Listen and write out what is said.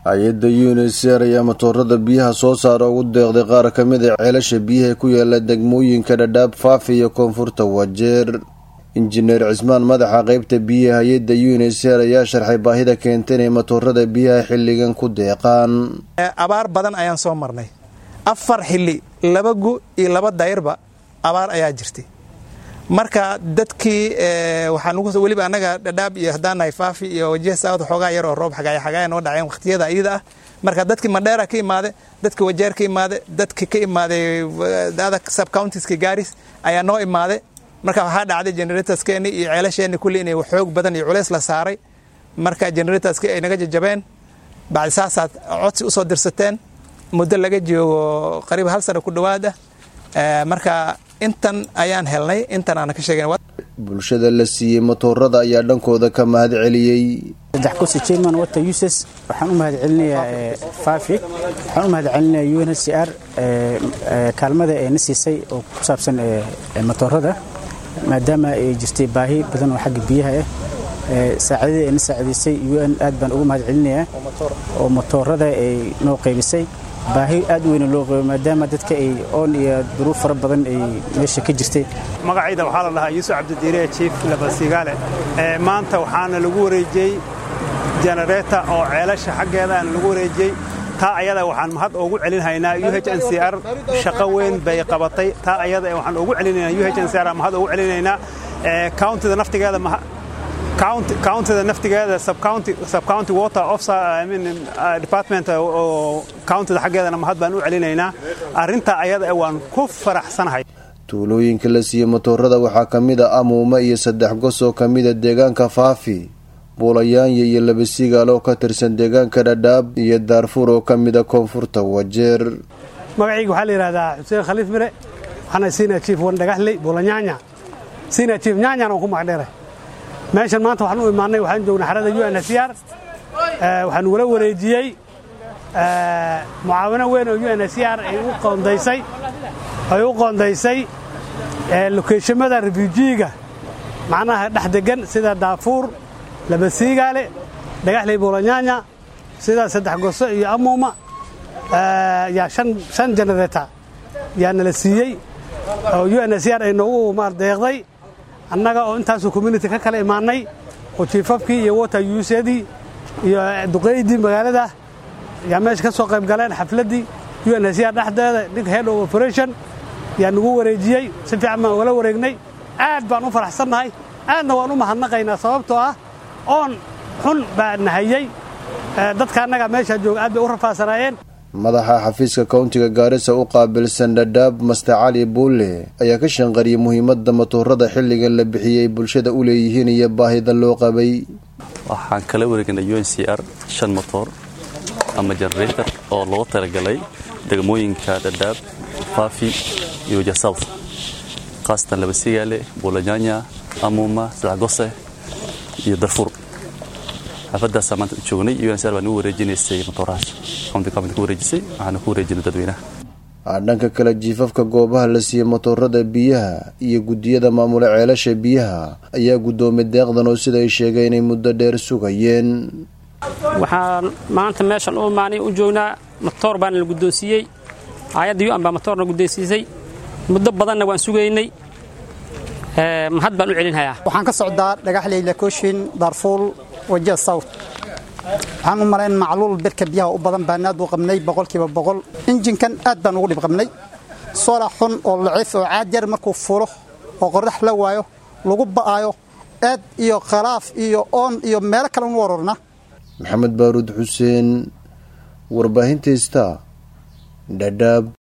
hay-adda unisr ayaa matoorada biyaha soo saara ugu deeqday qaar ka mid a ceelasha biyaha ku yaala degmooyinka dhadhaab faafi iyo koonfurta wajeer injineer cismaan madaxa qeybta biyaha hay-adda unisr ayaa sharxay baahida keenta inay matoorada biyaha xilligan ku deeqaan abaar badan ayaan soo marnay afar xili laba gu iyo laba dayrba abaar ayaa jirtay marka dadkii waxaa weliba annaga dhadhaab iyo haddaanahay faafi iyo wajiha saawad xoogaa yar oo roob xagaaya xagaaya noo dhaceen wakhtiyada iyada ah marka dadkii mandheera ka imaade dadka wajeer ka imaade dadki ka imaaday subcountiska gaaris ayaa noo imaade marka waxaa dhacday generatorskeeni iyo ceelasheenni kulli inay xoog badan iyo culeys la saaray marka generatorski ay naga jajabeen bacdi saasaad codsi usoo dirsateen muddo laga joogo qariib hal sano ku dhowaad ah marka intan ayaan helnay intan aana ka sheegen bulshada la siiyey matoorada ayaa dhankooda ka mahad celiyey saddex kursi jerman wata uses waxaan u mahad celinayaa fafi waxaan u mahad celinayaa un c r kaalmada ee na siisay oo ku saabsan matoorada maadaama ay jirtay baahi badan oo xagga biyaha ah saacidadii ay na saacidaysay un aad baan ugu mahad celinayaa oo matoorada ay noo qaybisay baahi aad u weyna loo qabo maadaama dadka ay oon iyo duruuf fara badan ay meesha ka jirtay magacayda waxaa la dhahaa yuusuf cabdidiire jiif labasigaale maanta waxaana lagu wareejiyey jenereeta oo ceelasha xaggeedaana lagu wareejiyey taa ayada waxaan mahad ugu celinhaynaa u h n c r shaqo weyn bay qabatay taa ayada waxaan ugu celinaynaa u h n c r mahad ugu celinaynaa countida naftigeeda countida naftigeeda subcounty water officer I mean department oo countida xaggeedana mahad baan u celinaynaa arrintaa ayada waan ku faraxsanahay tuulooyinka la siiyey matoorada waxaa ka mid a amuuma iyo saddex gos oo ka mida deegaanka faafi buulayaanya iyo labasigaal oo ka tirsan deegaanka dhadhaab iyo daarfuur oo ka mida koonfurta wajeer magacayga waxaa la yidhahdaa xuseen khaliif mire waxaana siina jiif wan dhagaxley buulanyaanya siina jiif nyaanyaan oo ku magdheeray meeshan maanta waxaan u imaannay waxaan joognay xarada u n h r waxaan wala wareejiyey mucaawino weyn oo u n h r ay u qoondaysay ay u qoondaysay lokeeshamada refuujiyiga macnaha dhex degan sida daafuur labasiigaale dhagaxley buulanyaanya sida saddex goso iyo amuuma yaa shan generata yaa nala siiyey oo u n h r ay noogu deeqday annaga oo intaasoo community ka kala imaannay oo jiifafkii iyo water yuusyadii iyo duqeydii magaalada yaa meesha ka soo qayb galeen xafladdii u n h r dhexdeeda ninka head of operation yaa nagu wareejiyey si fiican baan ugala wareegnay aad baan u faraxsannahay aadna waan u mahadnaqaynaa sababtoo ah oon xun baa nahayey dadka annaga meeshaa jooga aad bay u rafaasanaayeen madaxa xafiiska kowntiga gaarisa u qaabilsan dhadhaab master cali buulle ayaa ka shanqariyey muhiimadda matoorada xilligan la bixiyey bulshada u leeyihiin iyo baahida loo qabay waxaan kala wareegnay u n c r shan motoor ama generator oo loogu talagalay degmooyinka dhadhaab faafi iyo jasouth khaasatan labasigaale buulanyanya amuuma sadexgose iyo darfuur xaafadaasaa maanta u joognay un c r baa nagu wareejinaysay matoorahaas county government ku wareejisay waxaana ku wareejinay dadweynaha dhanka kale jiifafka goobaha la siiyey matoorada biyaha iyo guddiyada maamula ceelasha biyaha ayaa guddoomay deeqdan oo sida ay sheegeen inay muddo dheer sugayeen waxaan maanta meeshan u imaanay u joognaa matoor baana la guddoonsiiyey hay-adda un baa matoorna guddoonsiisay muddo badanna waan sugaynay mahad baan u celinhayaa waxaan ka socdaa dhagaxley lakooshin daarfuul wajiha south waxaan u malayn macluul birka biyaha u badan baan aad u qabnay boqolkiiba boqol injinkan aad baan ugu dhib qabnay sola xun oo laciif oo caad yar markuu fulo oo qorrax la waayo lagu ba'aayo aad iyo khalaaf iyo oon iyo meelo kale unu warorna maxamed baaruud xuseen warbaahinta ista dhadhaab